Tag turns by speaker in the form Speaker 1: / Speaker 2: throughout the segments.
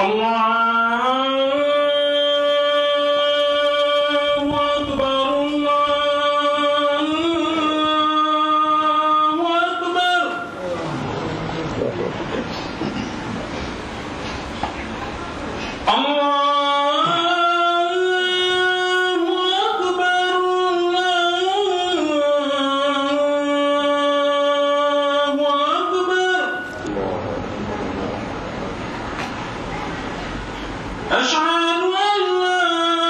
Speaker 1: الله أكبر الله أكبر الله أكبر الله أكبر أشهد أن لا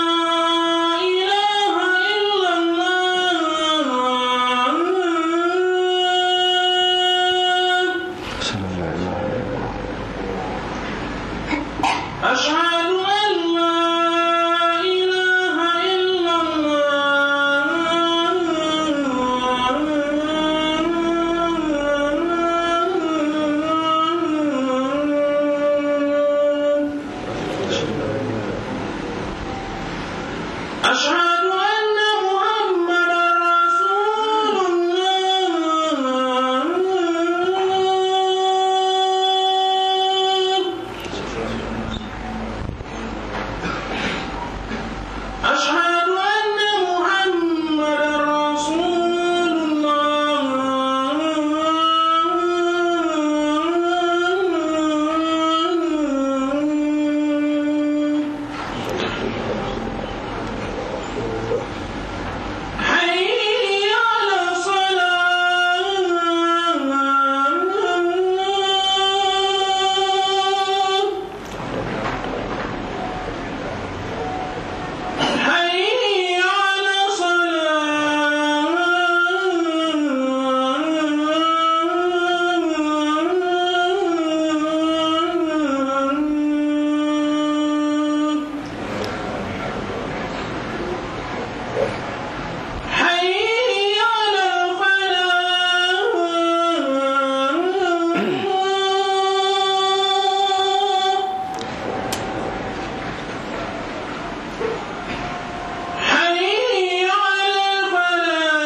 Speaker 1: إله إلا الله أشهد أن لا إله إلا الله أشهد أن محمدا رسول الله أشهد أن محمدا رسول الله حي على الصلاة حي على الصلاة حي على الفلاح حي على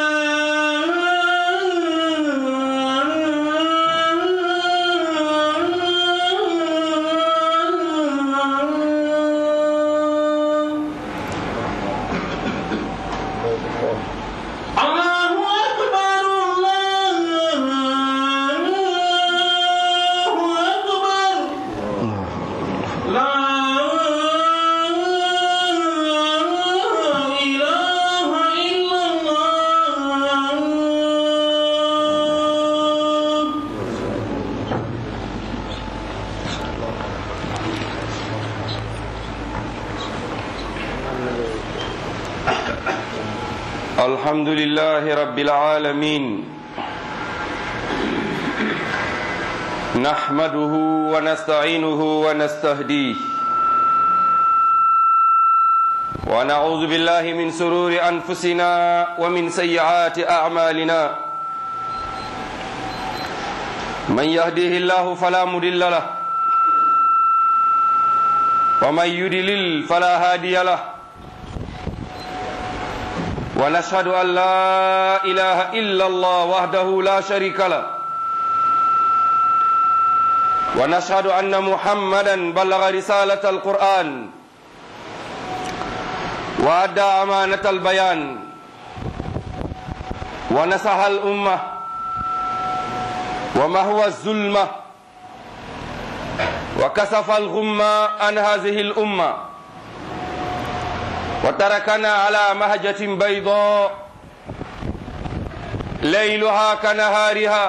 Speaker 1: الفلاح الله أكبر الله أكبر لا إله إلا الله
Speaker 2: الحمد لله رب العالمين نحمده ونستعينه ونستهديه ونعوذ بالله من سرور أنفسنا ومن سيئات أعمالنا من يهديه الله فلا مضل له ومن يضلل فلا هادي له ونشهد أن لا إله إلا الله وحده لا شريك له ونشهد أن محمدا بلغ رسالة القرآن وأدى أمانة البيان ونصح الأمة ومهوى الظلمة وكسف الغمة عن هذه الأمة وتركنا على مهجة بيضاء ليلها كنهارها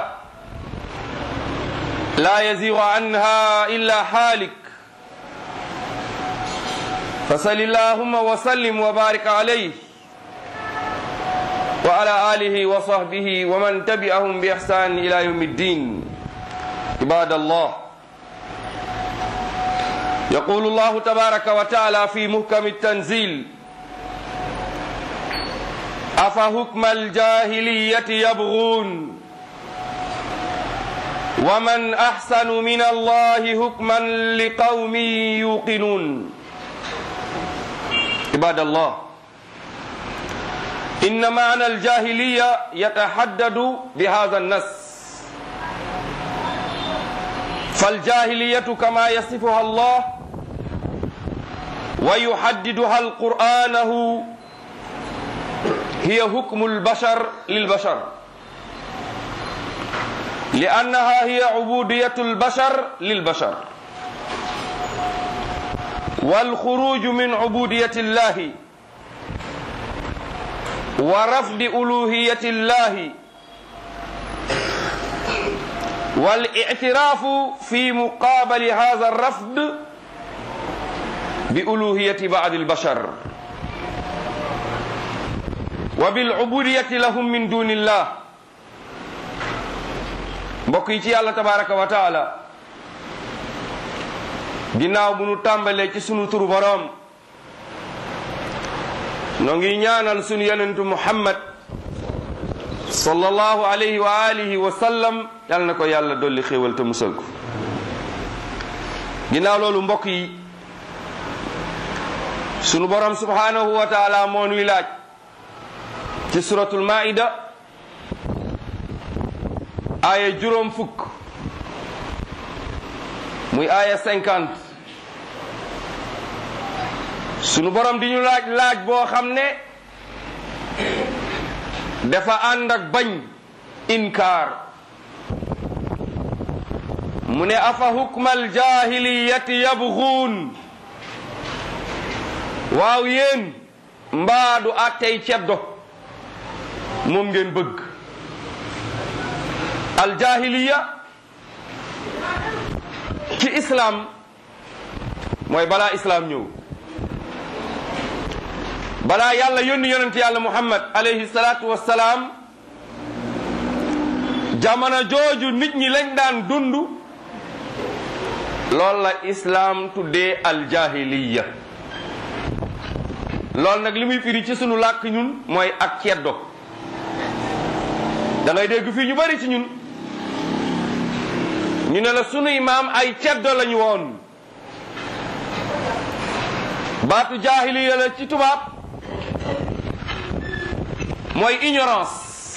Speaker 2: لا يزيغ عنها إلا حالك فصل اللهم وسلم وبارك عليه وعلى آله وصحبه ومن تبعهم بإحسان إلى يوم الدين عباد الله يقول الله تبارك وتعالى في محكم التنزيل أفحكم الجاهلية يبغون ومن أحسن من الله حكما لقوم يوقنون عباد الله إن معنى الجاهلية يتحدد بهذا النص فالجاهلية كما يصفها الله wa yuhaddiduha alqur'anahu hiya hukmu albashar lilbashar لأنها هي عبودية البشر للبشر والخروج من عبودية الله ورفض ألوهية الله والاعتراف في مقابل هذا الرفض بألوهية بعض البشر وبالعبودية لهم من دون الله mbokk yi ci yàlla tabaraka wa taala ginnaaw bu nu tàmbalee ci sunu turu boroom noo ngi ñaanal sunu yonentu muhammad sallallahu alayhi wa alihi wa sallam yal na ko yàlla dolli xéewal te musal ko ginnaaw loolu mbokk yi sunu boroom subhanahu wa taala moo nuy laaj ci suratul maida aaya juróom fukk muy aaya cinquante sunu borom di ñu laaj laaj boo xam ne dafa ànd ak bañ inkaar mu ne afa hukmal jahiliyati yabguun waaw yéen mbaadu attey ceddo moom ngeen bëgg aljahiliya ci islam mooy balaa islam ñëw balaa yàlla yónni yonent yàlla muhammad alayhi salaatu wassalaam jamono jooju nit ñi lañ daan dund loolu la islam tuddee aljahiliya loolu nag li muy firi ci sunu làkk ñun mooy ak ceddo da ngay dégg fii ñu bari ci ñun ñu ne la sunuy maam ay ceddo lañu woon baatu jaahiliya la ci tubaab mooy ignorance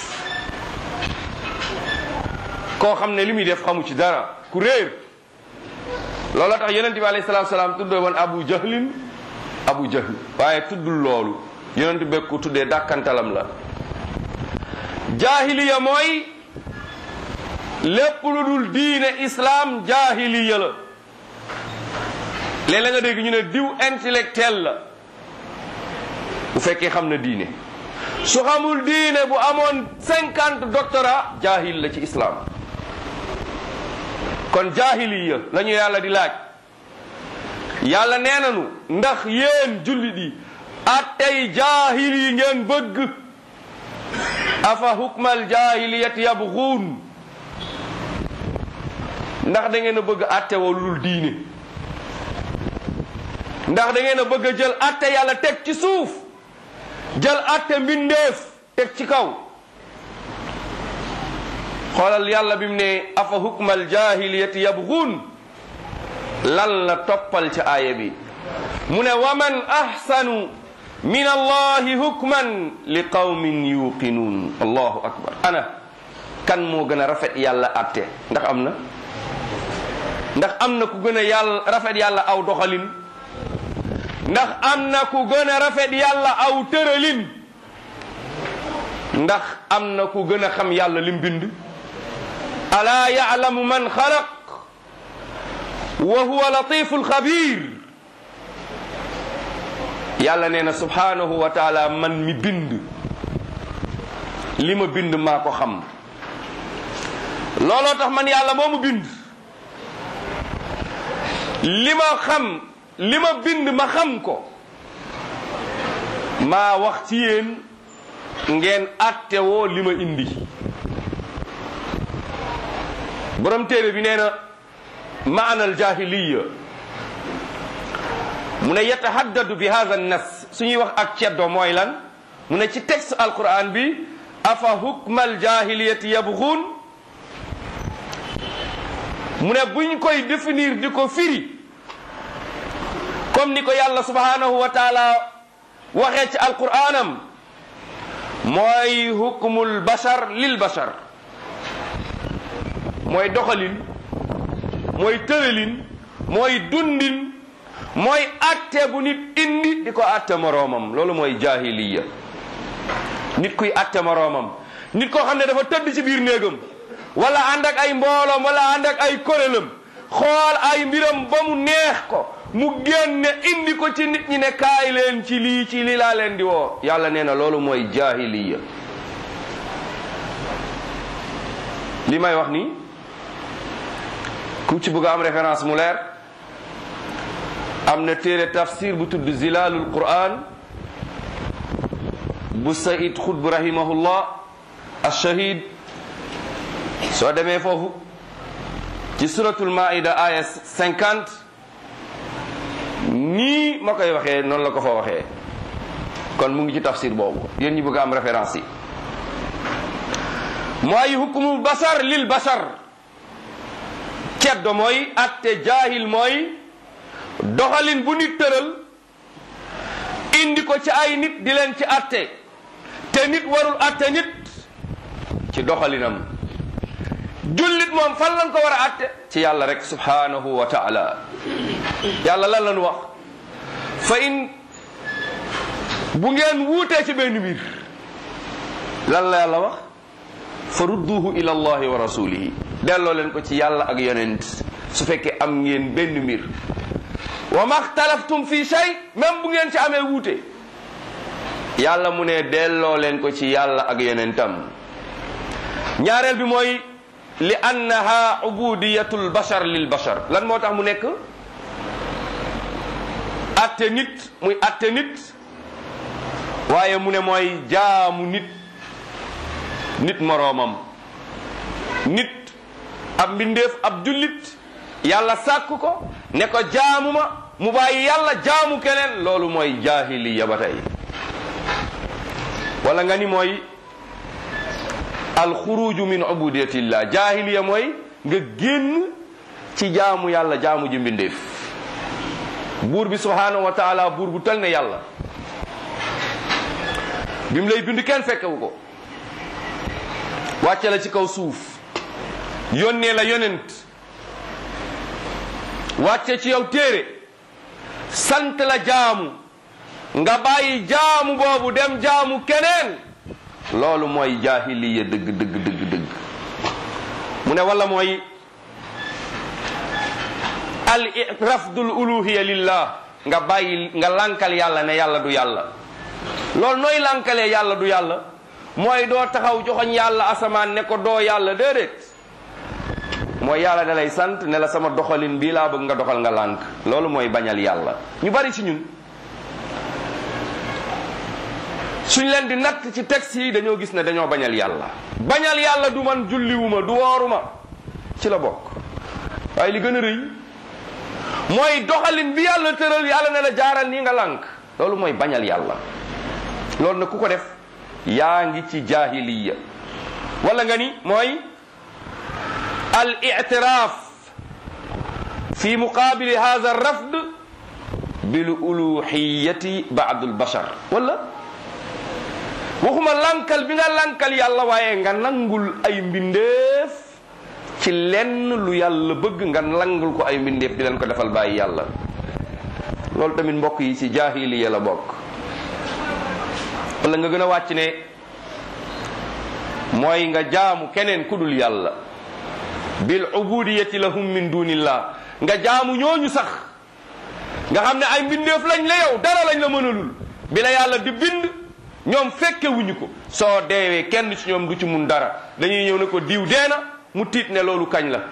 Speaker 2: koo xam ne li muy def xamu ci dara ku réer loolu tax yonent bi alayhi salaatu salaam tuddee woon abu jahlin abu jahl waaye tuddul loolu yonent bi ku tuddee dàkkantalam la jaahiliya mooy lépp lu dul diine islam jaahiliya la léeg-léeg nga dégg ñu ne diw intellectuel la bu fekkee xam na diine su xamul diine bu amoon cinquante doctorat jaahil la ci islam kon jaahiliya la ñu yàlla di laaj yàlla nee nanu ndax yéen jullit yi attey jaahil yi ngeen bëgg afa hukmal jaahiliyati yabxuun ndax da ngeen a bëgg atte woo lu dul diine ndax da ngeen a bëgg a jël atte yàlla teg ci suuf jël atte mbindeef teg ci kaw xoolal yàlla bi mu ne afa hukmal jahiliyati yabghun lan la toppal ci aaya bi mu ne wa man ahsanu min allahi hukman li qawmin yuqinuun allahu akbar ana kan moo gën a rafet yàlla atte ndax am na ndax am na ku gën a yàlla rafet yàlla aw doxalin ndax am na ku gën a rafet yàlla aw tëralin ndax am na ku gën a xam yàlla lim bind alaa yaalamu man xalaq wa huwa latiful xabir yàlla nee na subhanahu wa taala man mi bind li ma bind maa ko xam looloo tax man yàlla moo mu bind li ma xam li ma bind ma xam ko maa wax ci yéen ngeen attewoo li ma indi borom téere bi nee na maanal jahiliya mu ne yatahaddadu bi hadha nas suñuy wax ak ceddo mooy lan mu ne ci texte alquran bi afa hukmal jahiliyati yabghun mu ne buñ koy définir di ko firi comme ni ko yàlla subhanahu wa taala waxee ci alquranam mooy hukmul bashar lil bashar mooy doxalin mooy tëralin mooy dundin mooy atte bu nit indi di ko atte moroomam loolu mooy jahiliya nit kuy atte moroomam nit koo xam ne dafa tëdd ci biir néegam wala ànd ak ay mbooloom wala ànd ak ay korélam xool ay mbiram ba mu neex ko mu génne indi ko ci nit ñi ne kaay leen ci lii ci lii laa leen di woo yàlla nee na loolu mooy jahiliya li may wax nii ku ci bëgg a am référence mu leer am na téere tafsir bu tudd zilalul quran bu saïd xutb rahimahullah ashahid soo demee foofu ci suratul maida aya 50 nii ma koy waxee noonu la ko fa waxee kon mu ngi ci tafsir boobu yéen ñi bëgg a am référence yi mooy hukumu basar lil basar ceddo mooy atte jaahil mooy doxalin bu nit tëral indi ko ci ay nit di leen ci atte te nit warul atte nit ci doxalinam jullit moom fan lañ ko war a atte ci yàlla rek subhanahu wa taala yàlla lan lañu wax fa in bu ngeen wuutee ci benn mbir lan la yàlla wax fa rudduhu ila allahi wa rasulihi delloo leen ko ci yàlla ak yonent su fekkee am ngeen benn mbir wa maxtalaftum fi shay même bu ngeen ci amee wuute yàlla mu ne delloo leen ko ci yàlla ak yonentam ñaareel bi mooy li annaha ubudiyatul bashar lil bashar lan moo tax mu nekk atte nit muy atte nit waaye mu ne mooy jaamu nit nit moroomam nit ab mbindeef ab jullit yàlla sàkk ko ne ko jaamu ma mu bàyyi yàlla jaamu keneen loolu mooy jaahiliya ba tey wala nga ni mooy alxuruju min ubudiyatillah jaahiliya mooy nga génn ci jaamu yàlla jaamu ji mbindeef buur bi subhanahu wa taala buur bu tal ne yàlla bi mu lay bind kenn fekkewu ko wàcce la ci kaw suuf yónnee la yonent wàcce ci yow téere sant la jaamu nga bàyyi jaamu boobu dem jaamu keneen loolu mooy jaahiliya dëgg dëgg dëgg dëgg mu ne wala mooy al rafdul uluhiya lillah nga bàyyi nga lankal yàlla ne yàlla du yàlla loolu nooy lankalee yàlla du yàlla mooy doo taxaw joxoñ yàlla asamaan ne ko doo yàlla déedéet mooy yàlla da lay sant ne la sama doxalin bii laa bëgg nga doxal nga lànk loolu mooy bañal yàlla ñu bari ci ñun suñ leen di natt ci texte yi dañoo gis ne dañoo bañal yàlla bañal yàlla du man julliwuma du wooruma ci la bokk waaye li gën a rëy mooy doxalin bi yàlla tëral yàlla ne la jaaral nii nga lànk loolu mooy bañal yàlla loolu nag ku ko def yaa ngi ci jahiliya wala nga ni mooy al i'tiraaf fi muqabili hadha rafd bil uluhiyati ba'd al bashar wala waxuma lankal bi nga lankal yàlla waaye nga nangul ay mbindeef ci lenn lu yàlla bëgg nga nangul ko ay mbindeef di leen ko defal bàyyi yàlla loolu tamit mbokk yi ci jahiliya la bokk wala nga gën a wàcc ne mooy nga jaamu keneen ku dul yàlla bil ubudiyati lahum min dunillah nga jaamu ñooñu sax nga xam ne ay mbindeef lañ la yow dara lañ la mënalul bi la yàlla di bind ñoom fekke wuñu ko soo deewee kenn ci ñoom du ci mun dara dañuy ñëw ne ko diw dee na mu tiit ne loolu kañ la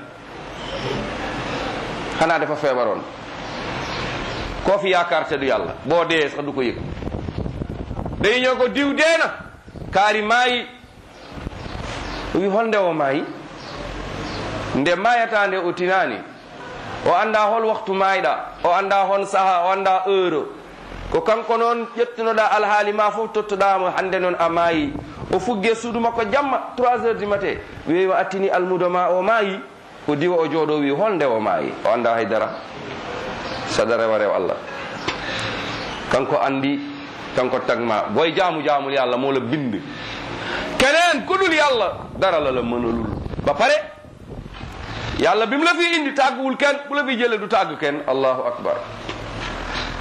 Speaker 2: xanaa dafa feebaroon koo fi yaakaar te du yàlla boo dee sax du ko yëg dañuy ñëw ko diw dee na kaari maayi wi holnde o maayi nde mayatande o tinani o anda hol waktu mayɗa o anda hon saaha o anda heure ko kanko noon ƴettunoɗa alhaali ma fof tottoɗamo hande noon a maayi o fugge suudu makko jamma 3 heures du matin wiwi o attini almudo ma o maayi ko diwa o jooɗo wi holnde o maayi o anda haydara saɗa rewa rew allah kanko andi kanko tagma boy jaamu jaamul yàlla moo la bind keneen ku dul yàlla dara la la mënalul ba pare yàlla bi mu la fi indi tàgguwul kenn bu la fi jële du tàgg kenn allahu akbar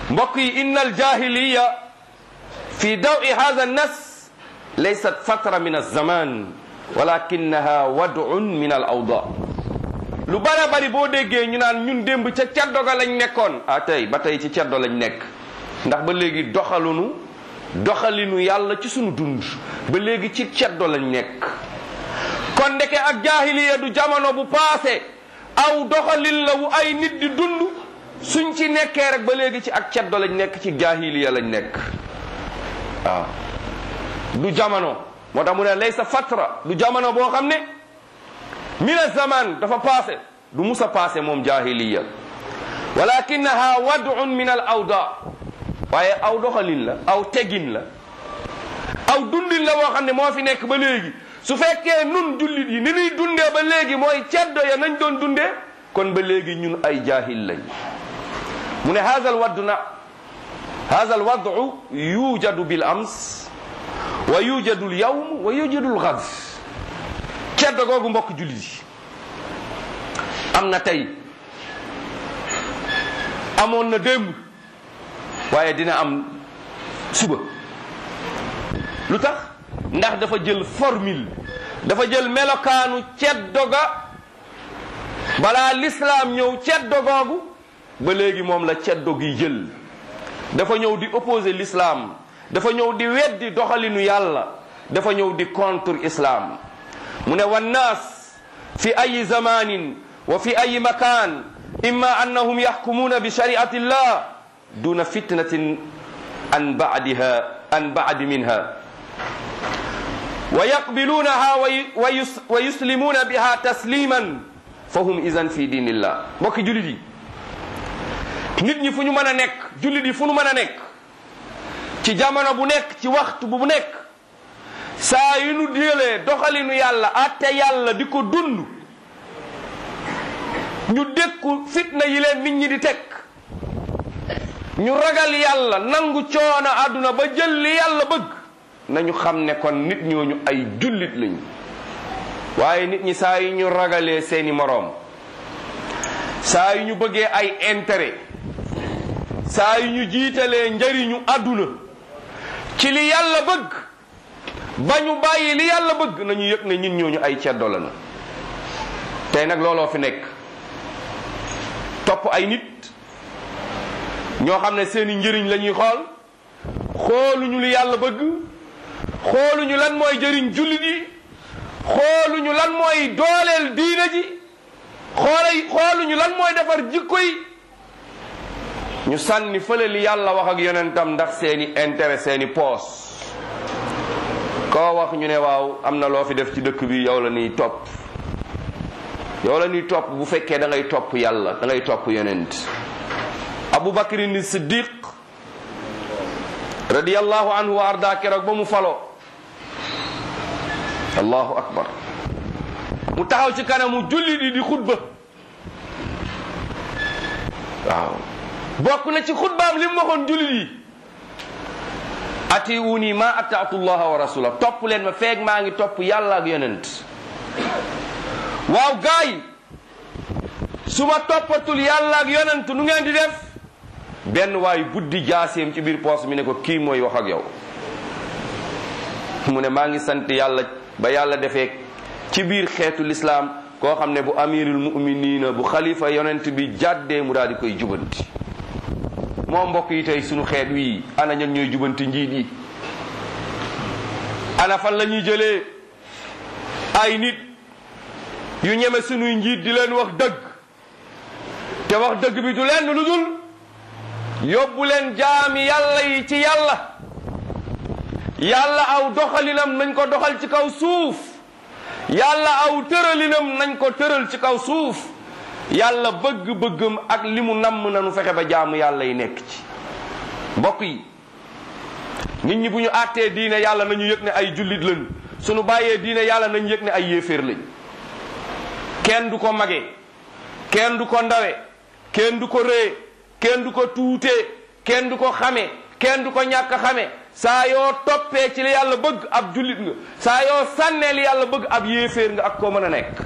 Speaker 2: mbokk yi inna aljahiliya fi dawi hada nas laysat fatra min alzaman walakinaha wadun min al awda lu bare bari boo déggee ñu naan ñun démb ca ceddo ga lañ nekkoon ah tey ba tey ci ceddo lañ nekk ndax ba léegi doxalunu doxalinu yàlla ci sunu dund ba léegi ci ceddo lañ nekk kon ndeke ak jaahiliya du jamono bu paase aw doxalin la wu ay nit di dund suñ ci nekkee rek ba léegi ci ak ceddo lañ nekk ci jaahiliya lañ nekk waaw du jamono moo tax mu ne laysa fatra du jamono boo xam ne mina zaman dafa paase du musa paase moom jahiliya walakinaha wadun min al awda waaye aw doxalin la aw tegin la aw dundin la boo xam ne moo fi nekk ba léegi su fekkee nun jullit yi ni ñuy dundee ba léegi mooy ceddo ya nañ doon dundee kon ba léegi ñun ay jahil lañ mu ne haza al waddu na haza al wadu yujadu bil ams wa yujadu al yawm wa yujadu al ghad ceddo googu mbokk jullit yi am na tey amoon na démb waaye dina am suba lu tax ndax dafa jël formule dafa jël melokaanu ceddo ga balaa lislaam ñëw ceddo googu ba léegi moom la ceddo gi jël dafa ñëw di opposer l'islam dafa ñëw di weddi doxalinu yàlla dafa ñëw di contre islam mu ne wannaas fi ayi zamanin wa fi ayi makan imma annahum yaxkumuuna bi shariati llah duna fitnatin an badiha an badi minha wa yaqbiluunaha wa yuslimuuna biha tasliman fa hum idan fi diinillah mbokki jullit yi nit ñi fu ñu mën a nekk jullit yi fu ñu mën a nekk ci jamono bu nekk ci waxtu bu nekk saa yu nu déelee doxalinu yàlla atte yàlla di ko dund ñu dékku fitna yi leen nit ñi di teg ñu ragal yàlla nangu coono àdduna ba jël li yàlla bëgg nañu xam ne kon nit ñooñu ay jullit lañu waaye nit ñi saa yu ñu ragalee seeni moroom saa yu ñu bëggee ay intérêt saa yu ñu jiitalee njariñu àdduna ci li yàlla bëgg ba ñu bàyyi li yàlla bëgg nañu yëg ne ñun ñooñu ay ceddo la na tey nag looloo fi nekk topp ay nit ñoo xam ne seeni njëriñ la ñuy xool xooluñu li yàlla bëgg xooluñu lan mooy jëriñ jullit yi xooluñu lan mooy dooleel diina ji xoolay xooluñu lan mooy defar jikko yi ñu sànni fële li yàlla wax ak yonentam ndax seeni intérêt seeni poos koo wax ñu ne waaw am na loo fi def ci dëkk bi yow la ñuy topp yow la ñuy topp bu fekkee da ngay topp yàlla da ngay topp yonent abu bakrin siddiq radiyallahu anhu wa arda keroog ba mu falo allahu akbar mu taxaw ci kanamu julli di di xutba waaw bokk na ci xutbaam li mu waxoon jullit yi atiuni ma ataatu llaha wa rasula topp leen ma feeg maa ngi topp yàlla ak yonent waaw gaay su ma toppatul yàlla ak yonent nu ngeen di def benn waay buddi jaaseem ci biir poos mi ne ko kii mooy wax ak yow mu ne maa ngi sant yàlla ba yàlla defee ci biir xeetu lislaam koo xam ne bu amirul muminina bu xalifa yonent bi jàddee mu daal di koy jubanti moo mbokk yi tey sunu xeet wii ana ñan ñooy jubanti njiit yi ana fan la ñuy jëlee ay nit yu ñeme sunuy njiit di leen wax dëgg te wax dëgg bi du leen lu dul yóbbu leen jaami yàlla yi ci yàlla yàlla aw doxalinam nañ ko doxal ci kaw suuf yàlla aw tëralinam nañ ko tëral ci kaw suuf yàlla bëgg-bëggam ak li mu namm nanu fexe ba jaamu yàlla yi nekk ci mbokk yi nit ñi bu ñu àttee diine yàlla nañu yëg ne ay jullit lañu suñu bàyyee diine yàlla nañu yëg ne ay yéeféer lañ kenn du ko mage kenn du ko ndawe kenn du ko ree kenn du ko tuutee kenn du ko xame kenn du ko ñàkk xame saa yoo toppee ci li yàlla bëgg ab jullit nga saa yoo sànnee li yàlla bëgg ab yéeféer nga ak koo mën a nekk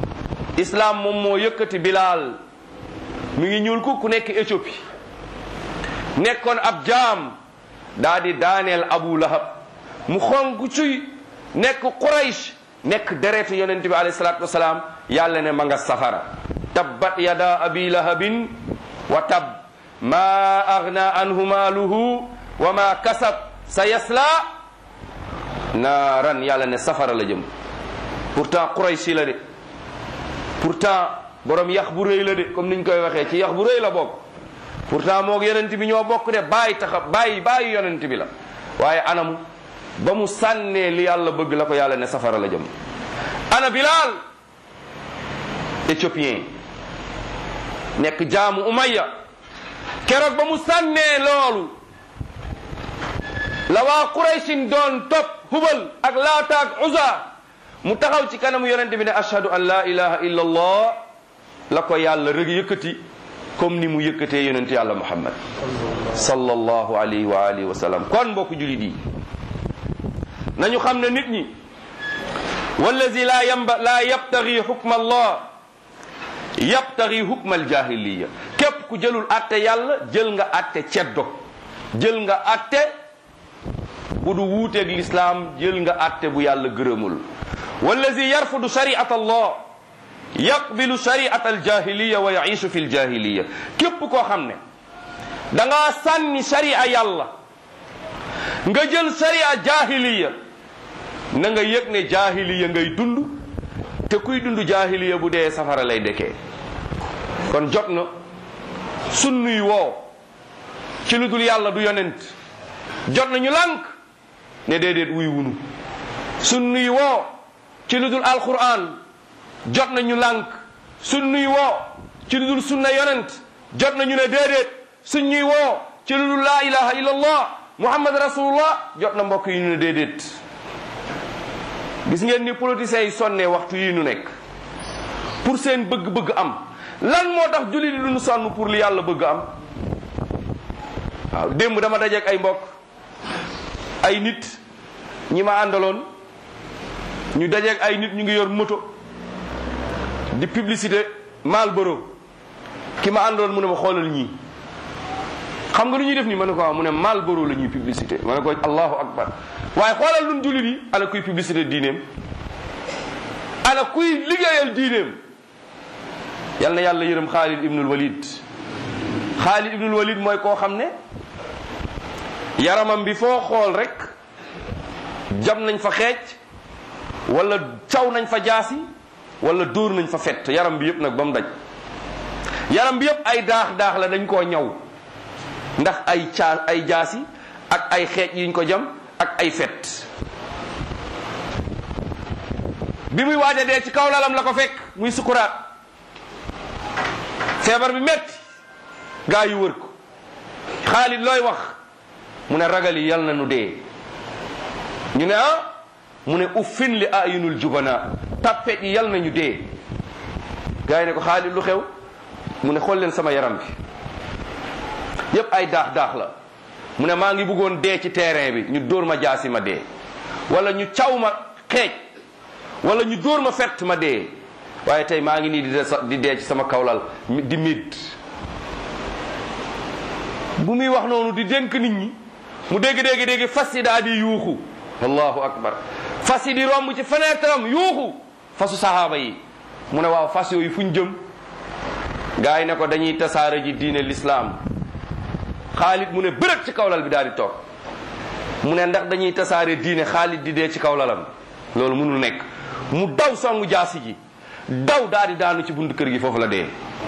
Speaker 2: islam moom moo yëkkati bilaal mi ngi ñuul ku ku nekk Éthiopie nekkoon ab jaam daa di daaneel abu lahab mu xonk cuy nekk quraysh nekk deretu yonente bi alayhi salatu wasalaam yàlla ne ma nga safara tabbat yada abi lahabin wa tab ma agna anhu maaluhu wa ma kasab sa yasla naaran yàlla ne safara la jëm pourtant quraysh la de pourtant borom yax bu rëy la de comme niñ koy waxee ci yax bu rëy la bokk pourtant moog yonent bi ñoo bokk de bàyyi taxa bàyyi bàyyi yonent bi la waaye anamu ba mu sànnee li yàlla bëgg la ko yàlla ne safara la jëm ana bilal éthiopien nekk jaamu umayya keroog ba mu sànnee loolu la waa quraysin doon topp hubal ak laata ak uza mu taxaw ci kanamu yonente bi ne ashhadu an la ilaha illa allah la ko yàlla rek yëkkati comme ni mu yëkkatee yonente yàlla muhammad sallallahu alayhi wa alihi wa sallam kon mbokk julit yi nañu xam ne nit ñi wallazi la yamba la yabtagi hukma allah yabtagi hukma aljahiliya képp ku jëlul atte yàlla jël nga atte ceddo jël nga atte bu du wuuteeg lislaam jël nga atte bu yàlla gërëmul wallazi yarfudu shari'at allah yaqbilu shari'at aljahiliya wa yaishu fi aljahiliya képp koo xam ne da ngaa sànni sharia yàlla nga jël sharia jahiliya na nga yëg ne jahiliya ngay dund te kuy dund jahiliya bu dee safara lay dekkee kon jot na sunnuy woo ci lu dul yàlla du yonent jot na ñu lànk ne déedéet wuy wunu sunnuy woo ci lu dul alquran jot na ñu lànk sunnuy woo ci lu dul sunna yonent jot na ñu ne déedéet suñuy woo ci lu dul laa ilaha illallah muhammad rasulullah jot na mbokk yi ñu ne déedéet gis ngeen ni politiciens yi sonnee waxtu yi nu nekk pour seen bëgg-bëgg am lan moo tax julli di duñu sonn pour li yàlla bëgg am waaw démb dama dajeek ay mbokk ay nit ñi ma àndaloon ñu dajeek ay nit ñu ngi yor moto di publicité Marlboro ki ma àndaloon mu ne ma xoolal ñii xam nga lu ñuy def nii ma ne ko waaw mu ne Marlboro la ñuy publicité ma ne ko allahu akbar waaye xoolal lun jullit yi ana kuy publicité diineem ana kuy liggéeyal diineem yal na yàlla yërëm Xaalid ibnul Walid Xaalid ibnul Walid mooy koo xam ne yaramam bi foo xool rek jam nañ fa xeej wala caw nañ fa jaasi wala dóor nañ fa fett yaram bi yëpp nag ba mu daj yaram bi yëpp ay daax daax la dañ koo ñaw ndax ay caa ay jaasi ak ay xeej yiñ ko jam ak ay fet bi muy waaja dee ci kaw lalam la ko fekk muy sukuraat feebar bi metti gaa yi wër ko Xaalid looy wax mu ne ragal yi yal na nu dee ñu ne ah mu ne uffin li ayunul jubana tappet yi yal nañu dee gaa yi ne ko Xaalid lu xew mu ne xool leen sama yaram bi yépp ay daax daax la mu ne maa ngi bëggoon dee ci terrain bi ñu dóor ma jaasi ma dee wala ñu caw ma xeej wala ñu dóor ma fett ma dee waaye tey maa ngi nii di de di dee ci sama kawlal di mid bu muy wax noonu di dénk nit ñi mu dégg dégg dégg fas yi daa di yuuxu allahu akbar fas yi di romb ci fenêtre am yuuxu fasu sahaaba yi mu ne waaw fas yooyu fu ñu jëm gaa yi ne ko dañuy tasaare ji diine l'islam xaalit mu ne bërëg ci kawlal bi daal di toog mu ne ndax dañuy tasaare diine xaalit di dee ci kawlalam loolu mënul nekk mu daw songu jaasi ji daw daal di daanu ci buntu kër gi foofu la dee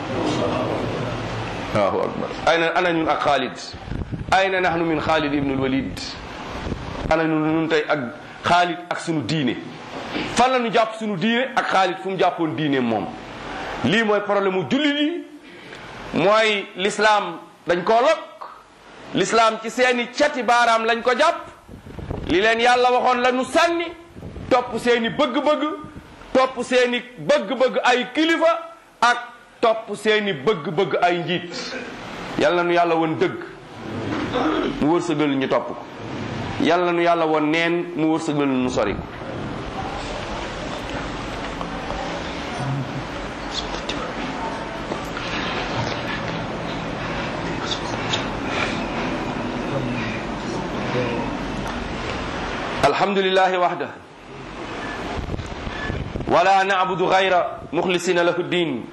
Speaker 2: allahu akbar ayna ana ñun ak xaalid ayna nahnu min xaalid ibnul walid ana ñun ñun tey ak xaalid ak sunu diine fan la ñu jàpp sunu diine ak xaalid fu mu jàppoon diine moom lii mooy problème mu jullit yi mooy l'islam dañ koo lokk l'islam ci seeni cati baaraam lañ ko jàpp li leen yàlla waxoon la nu sànni topp seeni bëgg-bëgg topp seeni bëgg-bëgg ay kilifa ak topp seeni bëgg-bëgg ay njiit yal na nu yàlla woon dëgg mu wërsëgal ñu topp ko yal na nu yàlla woon neen mu wërsëgal ñu sori ko alhamdulillahi wahda wala na'budu ghayra mukhlisina lahu ddin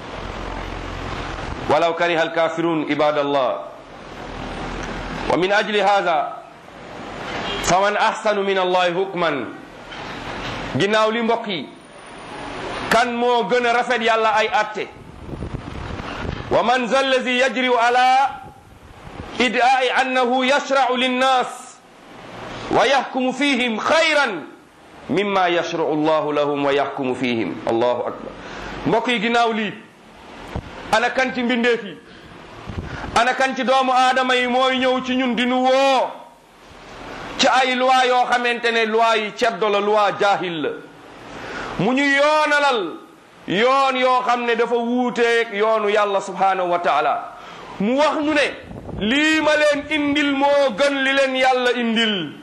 Speaker 2: ولو كره الكافرون عباد الله ومن أجل هذا فمن أحسن من الله حكما ginnaaw li mbokk yi kan moo gën a rafet yàlla ay atte wa man za allazi yajriu ala idai annahu yashrau linnas wa yahkumu fihim khayran mimma yashrau allahu lahum wa yahkumu fihim allahu akbar mbokk yi ginnaaw lii ana kan ci mbindeef yi ana kan ci doomu aadama yi mooy ñëw ci ñun di nu woo ci ay loi yoo xamante ne loi yi ceddo la loi jaahil la mu ñu yoonalal yoon yoo xam ne dafa wuuteeg yoonu yàlla subhanahu wa taala mu wax ñu ne lii ma leen indil moo gën li leen yàlla indil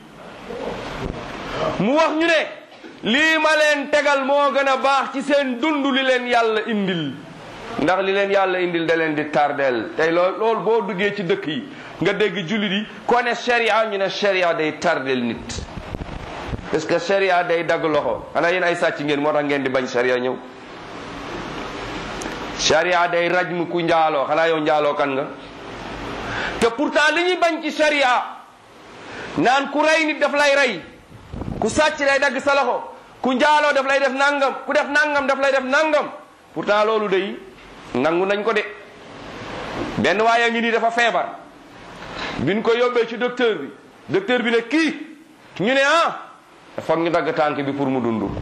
Speaker 2: mu wax ñu ne lii ma leen tegal moo gën a baax ci seen dund li leen yàlla indil ndax li leen yàlla indil da leen di tardeel tey lool loolu boo duggee ci dëkk yi nga dégg jullit yi ko ne sharia ñu ne sharia day tardeel nit parce que sharia day dagg loxo xanaa yéen ay sàcc ngeen moo tax ngeen di bañ sharia ñëw sharia day rajm ku njaaloo xanaa yow njaaloo kan nga te pourtant li ñuy bañ ci sharia naan ku rey nit daf lay rey ku sàcc day dagg sa loxo ku njaaloo daf lay def nangam ku def nangam daf lay def nangam pourtant loolu day nangu nañ ko de benn waaye ngi nii dafa feebar biñ ko yóbbee ci docteur bi docteur bi ne kii ñu ne ah foog ñu dagg tànk bi pour mu dund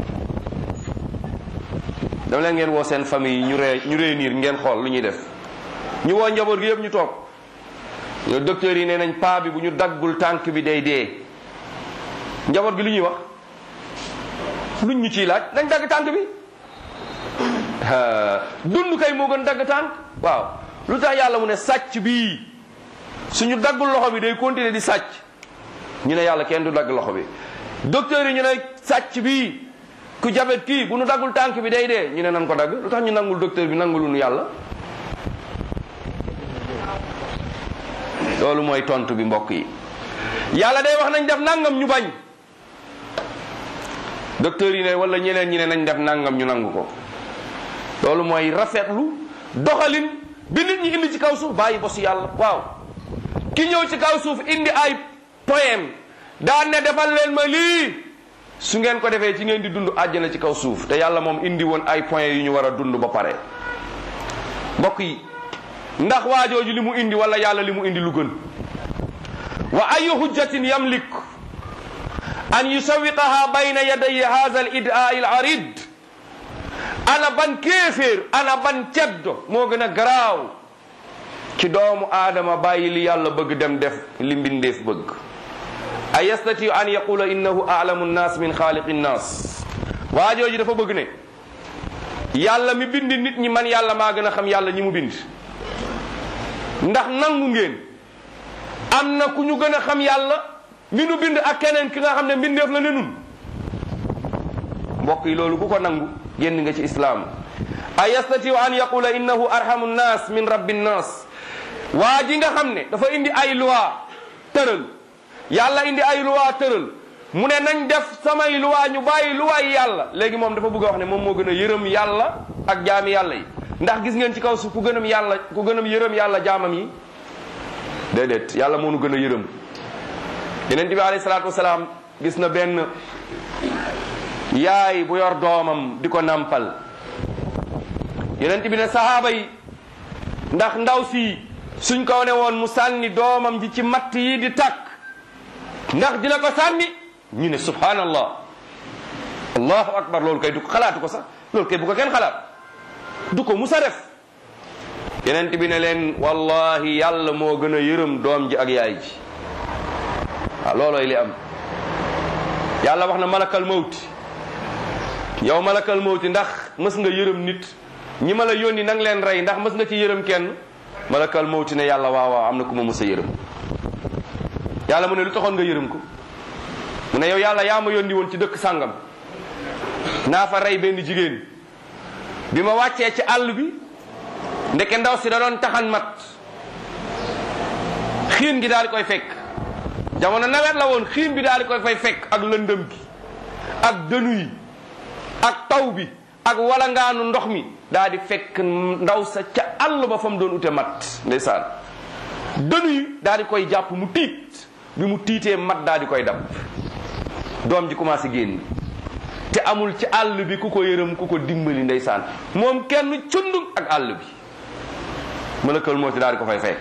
Speaker 2: dama leen ngeen woo seen famille yi ñu ree ñu réunir ngeen xool lu ñuy def ñu woo njaboot gi yëpp ñu toog ñoo docteur yi nee nañ paa bi bu ñu daggul tànk bi day dee njaboot gi lu ñuy wax luñ ñu ciy laaj nañ dagg tànk bi dund kay moo gën dagg tànk waaw lu tax yàlla mu ne sàcc bii suñu daggul loxo bi day continuer di sàcc ñu ne yàlla kenn du dagg loxo bi docteur yi ñu ne sàcc bii ku jabet kii bu nu daggul tànk bi day dee ñu ne nan ko dagg lu tax ñu nangul docteur bi nangulu nu yàlla loolu mooy tontu bi mbokk yi yàlla day wax nañ def nangam ñu bañ docteur yi ne wala ñeneen ñi ne nañ def nangam ñu nangu ko loolu mooy rafetlu doxalin bi nit ñi indi ci kaw suuf bàyyi bos yàlla waaw ki ñëw ci kaw suuf indi ay poème daan ne defal leen ma lii su ngeen ko defee ci ngeen di dund àjjana ci kaw suuf te yàlla moom indi woon ay point yu ñu war a dund ba pare mbokk yi ndax waajooju li mu indi wala yàlla li mu indi lu gën wa ayu hujjatin yamlik an yusawiqaha bayna yaday hadha al idaa al arid ana ban kéeféer ana ban ceddo moo gën a garaaw ci doomu aadama bàyyi li yàlla bëgg dem def li mbindeef bëgg a yastati an yaqula innahu alamu nnas min xaaliqi nnas waajooji dafa bëgg ne yàlla mi bind nit ñi man yàlla maa gën a xam yàlla ñi mu bind ndax nangu ngeen am na ku ñu gën a xam yàlla mi nu bind ak keneen ki nga xam ne mbindeef la ne nun mbokk yi loolu ku ko nangu génn nga ci islaam a yastatiu an yaqula innahu arhamu nnas min rabbi nnas waa ji nga xam ne dafa indi ay loi tëral yàlla indi ay loi tëral mu ne nañ def samay loi ñu bàyyi loi yàlla léegi moom dafa bëgg a wax ne moom moo gën a yërëm yàlla ak jaami yàlla yi ndax gis ngeen ci kaw suuf ku gënam yàlla ku gënam yërëm yàlla jaamam yi déedéet yàlla moo nu gën a yërëm yeneen bi alayhi salaatu wasalaam gis na benn yaay bu yor doomam di ko nampal yeneen bi ne sahaaba yi ndax ndaw si suñ ko ne woon mu sànni doomam ji ci matt yi di takk ndax dina ko sànni ñu ne subhanallah allahu akbar loolu kay du ko xalaatu ko sax loolu kay bu ko kenn xalaat du ko musa def yeneen bi ne leen wallahi yàlla moo gën a yërëm doom ji ak yaay ji waaw loolooy li am yàlla wax na malakal mawti yow malakal mawti ndax mës nga yërëm nit ñi ma la yónni nang leen rey ndax mës nga ci yërëm kenn malakal mawti ne yàlla waaw waaw am na ku ma mës a yërëm yàlla mu ne lu taxoon nga yërëm ko mu ne yow yàlla yaa ma yónni woon ci dëkk sàngam naa fa rey benn jigéen bi ma wàccee ci àll bi ndeke ndaw si da doon taxan mat xiin gi daal di koy fekk jamono nawet la woon xiim bi daal di koy fay fekk ak lëndëm gi ak dënu yi ak taw bi ak walangaanu ndox mi daal di fekk ndaw sa ca àll ba fa mu doon ute mat ndeysaan dënu yi daal di koy jàpp mu tiit bi mu tiitee mat daal di koy dab doom ji commencé génn te amul ci àll bi ku ko yërëm ku ko dimbali ndeysaan moom kenn cundum ak àll bi malakal mawti daal di ko fay fekk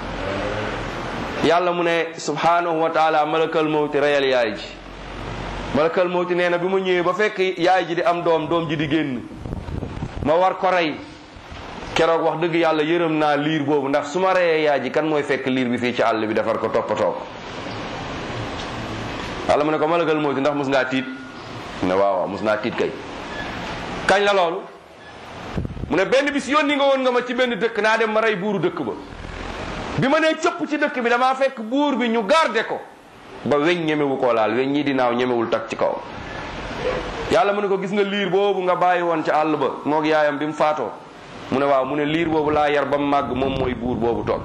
Speaker 2: yàlla mu ne subhanahu wa taala malakal mawti reyal yaay ji malakal mawti nee na bi ma ñëwee ba fekk yaay ji di am doom doom ji di génn ma war ko rey keroog wax dëgg yàlla yërëm naa liir boobu ndax su ma reyee yaay ji kan mooy fekk liir bi fii ci àll bi defar ko toppatoo ko yàlla mu ne ko malakal mawti ndax mus ngaa tiit ne waaw waaw mus naa tiit kay kañ la loolu mu ne benn bis yónni nga woon nga ma ci benn dëkk naa dem ma rey buuru dëkk ba bi ma nee cëpp ci dëkk bi damaa fekk buur bi ñu garde ko ba weñ ñemewu koo laal weñ ñii di naaw ñemewul tak ci kaw yàlla mu ne ko gis nga liir boobu nga bàyyi woon ci àll ba moog yaayam bi mu faatoo mu ne waaw mu ne liir boobu laa yar ba mu màgg moom mooy buur boobu toog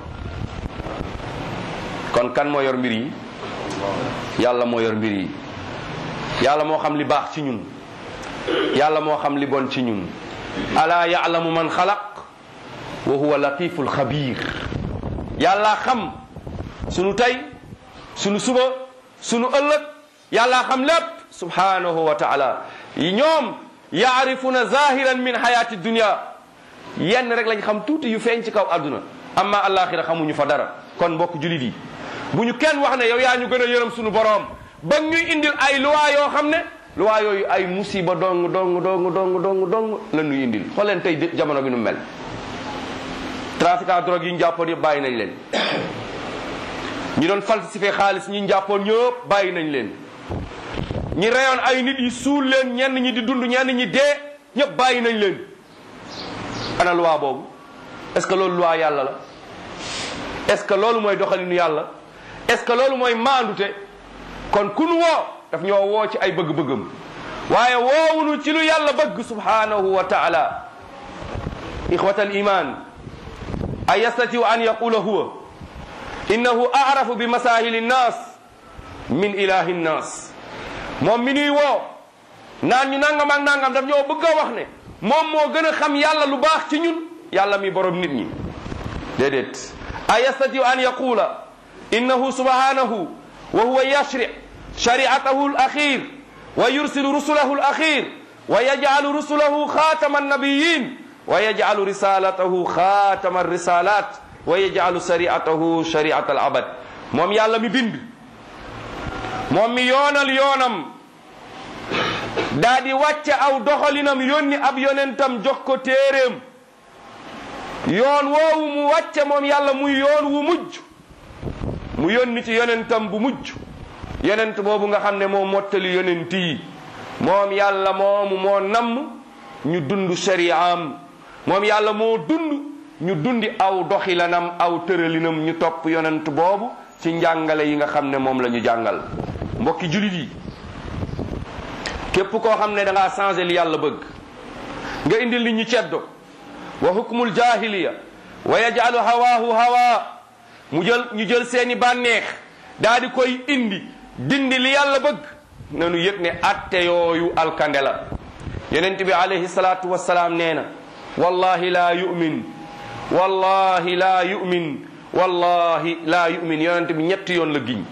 Speaker 2: kon kan moo yor mbir yi yàlla moo yor mbir yi yàlla moo xam li baax ci ñun yàlla moo xam li bon ci ñun ala ya'lamu man xalaq wa huwa latiful xabir yàlla xam sunu tey sunu suba sunu ëllëg yàlla xam lépp subhanahu wa taala ñoom yaarifuna zahiran min hayati dunia yenn rek lañ xam tuuti yu feeñ ci kaw àdduna amma alaxira xamuñu fa dara kon mbokk julit yi bu ñu kenn wax ne yow yaa ñu gën a yërëm sunu boroom ba ñuy indil ay luwaa yoo xam ne luwaa yooyu ay musiba dong dong dong dong dong dong la ñuy indil xool leen tey jamono bi nu mel trafiquant drogue yi ñu jàppoon yëpp bàyyi nañ leen ñi doon falsifié xaalis ñi ñu jàppoon ñëpp bàyyi nañ leen ñi reyoon ay nit yi suul leen ñenn ñi di dund ñenn ñi dee ñëpp bàyyi nañ leen ana luwaa boobu est-ce que loolu luwaa yàlla la est-ce que loolu mooy doxalinu yàlla est-ce que loolu mooy maandute kon ku nu woo daf ñoo woo ci ay bëgg-bëggam waaye woowunu ci lu yàlla bëgg subhanahu wa taala ixwata al iman a yastatiu an yaqula huwa innahu arafu bi masahili nnas min ilahi nnas moom mi nuy woo naan ñu nangam ak nangam daf ñoo bëgg a wax ne moom moo gën a xam yàlla lu baax ci ñun yàlla mi borom nit ñi déedéet a yastatiu an yaqula innahu subhanahu wa huwa yashri shari'atahu al-akhir wa yursilu rusulahu al-akhir wa yaj'alu rusulahu khatama an-nabiyyin wa yaj'alu risalatahu khatama ar-risalat wa yaj'alu shari'atahu shari'at al-abad moom yàlla mi bind moom mi yoonal yoonam daa di wàcce aw doxalinam yónni ab yonentam jox ko téeréem yoon woowu mu wàcce moom yàlla muy yoon wu mujj mu yónni ci yonentam bu mujj yonent boobu nga xam ne moo mottali yonent yi moom yàlla moomu moo namm ñu dund shari'am moom yàlla moo dund ñu dundi aw doxilanam aw tëralinam ñu topp yonent boobu ci njàngale yi nga xam ne moom la ñu jàngal mbokki julit yi képp koo xam ne da ngaa changé li yàlla bëgg nga indil nit ñi ceddo wa hukmul jahiliya wa yaj'alu hawaahu hawa mu jël ñu jël seeni bànneex daa di koy indi dindi li yàlla bëgg nanu yëg ne atte yooyu alkande la yonent bi alayhi salaatu wassalaam nee na wallahi laa yu'min wallahi laa yu'min wallahi laa yu'min yonent bi ñetti yoon la giñ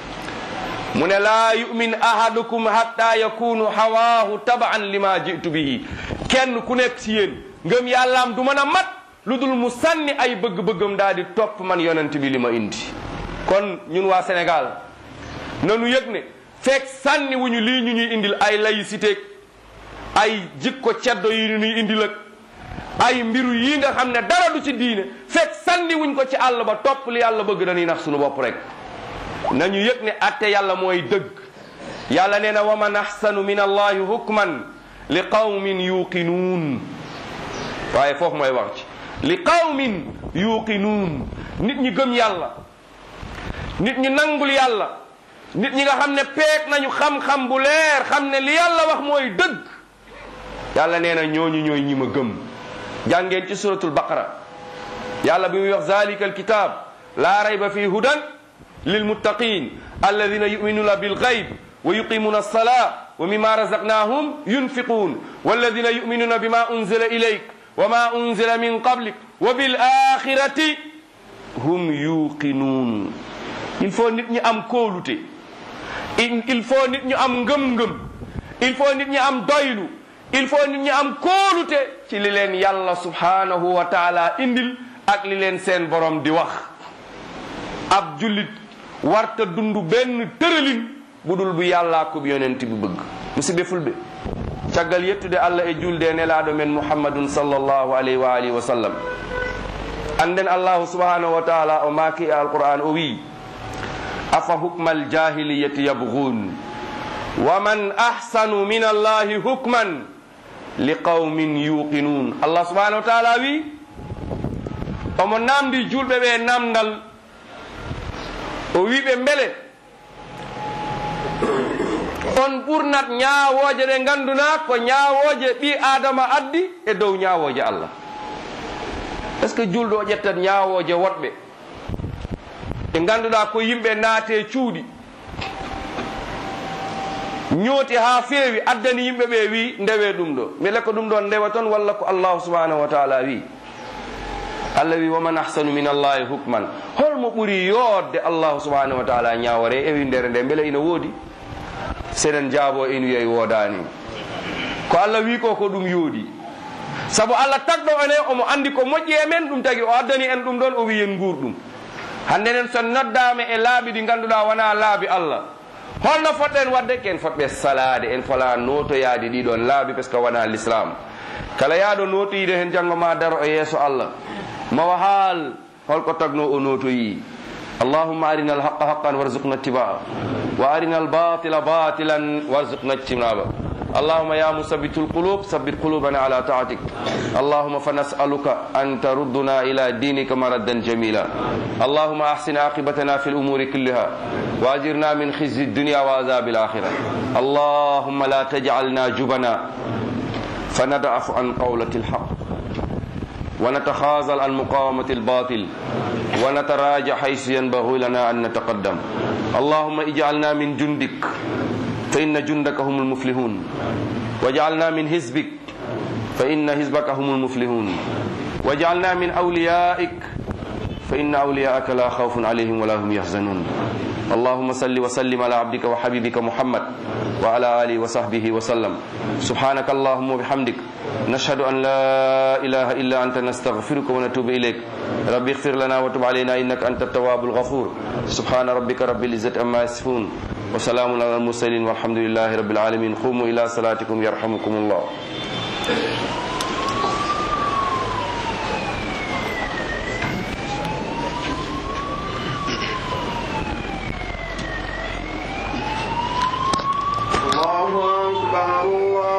Speaker 2: mu ne laa yu'min ahadukum hatta yakunu hawaahu tabaan lima jitu bihi kenn ku nekk ci yéen ngëm yàllaam du mën a mat lu dul mu sànni ay bëgg-bëggam daal di topp man yonent bi li ma indi kon ñun waa Sénégal nanu yëg ne fekk sànni wuñu lii ñu ñuy indil ay laïcité ay jikko ceddo yi ñu ñuy indil ak ay mbiru yi nga xam ne dara du ci diine fekk sànni wuñ ko ci àll ba topp li yàlla bëgg dañuy nax suñu bopp rek nañu yëg ne atte yàlla mooy dëgg yàlla nee na wa man ahsanu min allahi hukman li qawmin yuqinuun waaye foofu mooy wax ci li qawmin yuqinuun nit ñi gëm yàlla nit ñi nangul yàlla nit ñi nga xam ne peek nañu xam-xam bu leer xam ne li yàlla wax mooy dëgg yàlla nee na ñooñu ñooy ñi ma gëm jàngeen ci suratul baqara yàlla bi muy wax zalika alkitab laa rayba fii hudan lilmuttaqin alladina yuminuna bilgayb wa yuqimuna alsala wa mima razaqnahum yunfiqun walladina yuminuna bima unzila ilayk wa ma unzila min qablik wa bilaxirati hum yuqinuun il faut nit ñi am kóolute il faut nit ñu am ngëm-ngëm il faut nit ñi am doylu il faut nit ñi am kóolute ci li leen yàlla subhanahu wa taala indil ak li leen seen borom di wax ab jullit warta dund benn tëralin bu dul bu yàllaa ko bi yonent bi bëgg musidɓe fulɓe caggal yettude allah e julde e nelaɗo men muhammadun sallllahu alayhi wa alihi wa sallam anden allahu subhanahu wa taala o maaki e alquran o wi afa hukma aljahiliyati yabghun wa man ahsanu min allahi hukman li qawmin yuqinun allah subhanahu wa taala wi omo namdi julɓe ɓe namdal o wiɓe mbele on ɓurnat ñaawooje ɗe nganduna ko ñaawooje ɓi adama addi e dow ñaawooje allah est ce que julɗo o ƴettat ñaawooje woɗɓe ɓe ngannduɗaa ko yimɓe naate cuuɗi ñooti haa feewi addani yimɓe ɓe wi ndewe ɗum ɗo mbele ko ɗum ɗon ndewa toon walla ko allahu subhanahu wa taala wi allah wi waman ahsanu min allahi hukman holmo ɓuri yoodde allahu subhanahu wa taala ñaawore e windere nde mbele ina woodi seɗen jaabo ina wiya woodani ko allah wi ko ko ɗum yoodi sabu allah tagɗo ene omo andi ko moƴƴi e men ɗum tagi o addani en ɗum ɗon o wi en nguur ɗum hande nen so noddama e laabi ɗi ganduɗa wona laabi allah holno fotɗen wadde ken fotɓe salade en fala notoyade ɗiɗon laabi par ce que wona l'islam kala yaaɗo notoyide hen janggo ma daro e yeeso allah mawa haal holko tagno o notoyi allahumma arina alhaqa haqqan warzuqna ittibaa wa arina albatila batilan warzuqna ijtinaba اللهم يا مثبت القلوب ثبت قلوبنا على طاعتك اللهم فنسألك أن تردنا إلى دينك مردا جميلا اللهم أحسن عاقبتنا في الأمور كلها وأجرنا من خزي الدنيا وعذاب الآخرة اللهم لا تجعلنا جبنا فندعف عن قولة الحق ونتخاذل عن مقاومة الباطل ونتراجع حيث ينبغي لنا أن نتقدم اللهم اجعلنا من جندك فإن جندك هم المفلحون وجعلنا من حزبك فإن حزبك هم المفلحون وجعلنا من أوليائك فإن أولياءك لا خوف عليهم ولا هم يحزنون اللهم صل وسلم على عبدك وحبيبك محمد وعلى آله وصحبه وسلم سبحانك اللهم وبحمدك نشهد أن لا إله إلا أنت نستغفرك ونتوب إليك ربي اغفر لنا وتب علينا إنك أنت التواب الغفور سبحان ربك رب العزة أما يصفون وسلام على المرسلين والحمد لله رب العالمين قوموا إلى صلاتكم يرحمكم الله